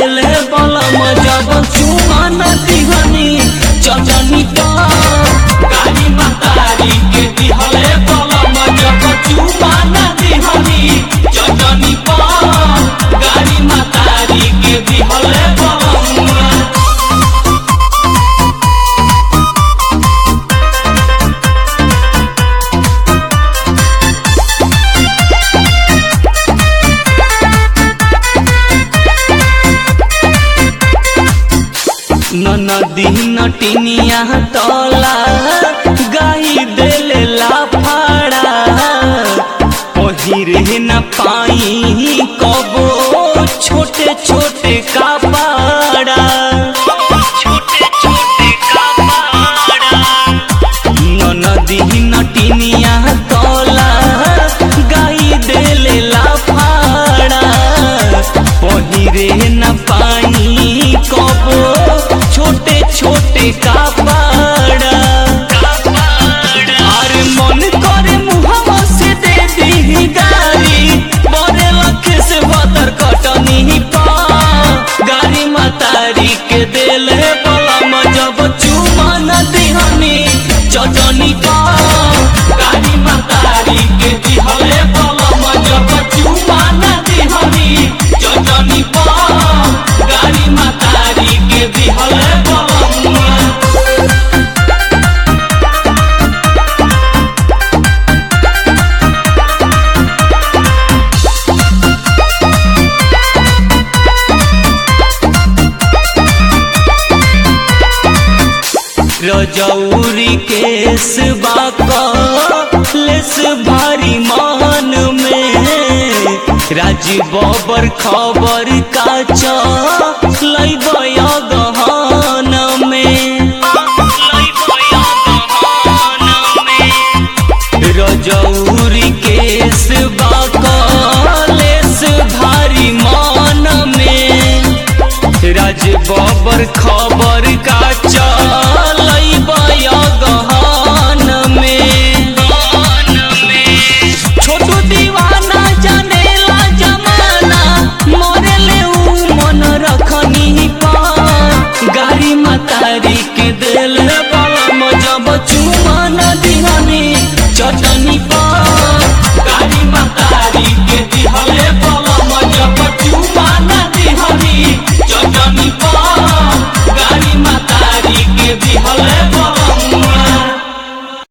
देले बलम जब चुमन दिहनी चटनी पा गाड़ी मतारी के दिहले बलम जब चुमन दिहनी चटनी पा गाड़ी मतारी के दिहले बलम नदी नटिनिया तला गाई देले लाफाड़ा पहिरे न पाई कबो छोटे छोटे कपाड़ा छोटे छोटे कपाड़ा नदी नटिनिया तला गाई देले लाफाड़ा पहिरे न पाई कबो छोटे छोटे कपाड़ा अरे मन करे मुहवा से दे दी गारी बड़े लख से बदर कटनी पा गाड़ी मतारी के दिल है बलम जब चुमन दिहनी चटनी पा गाड़ी मतारी के दिहले बलम जब चुमन दिहनी चटनी पा गाड़ी मतारी के दिहले बलम रजौरी केस बाकलेस भारी मान में राजी बबर खबर का लैब गहन में रजौरी केस बाकलेस भारी मान में राज बबर खबर का चलैब गहन में छोटू दीवाना जानेला जमाना मरेले ऊ मन रखनी पार गाड़ी मतारी के दिल बलम जब चुमन दिहनी चट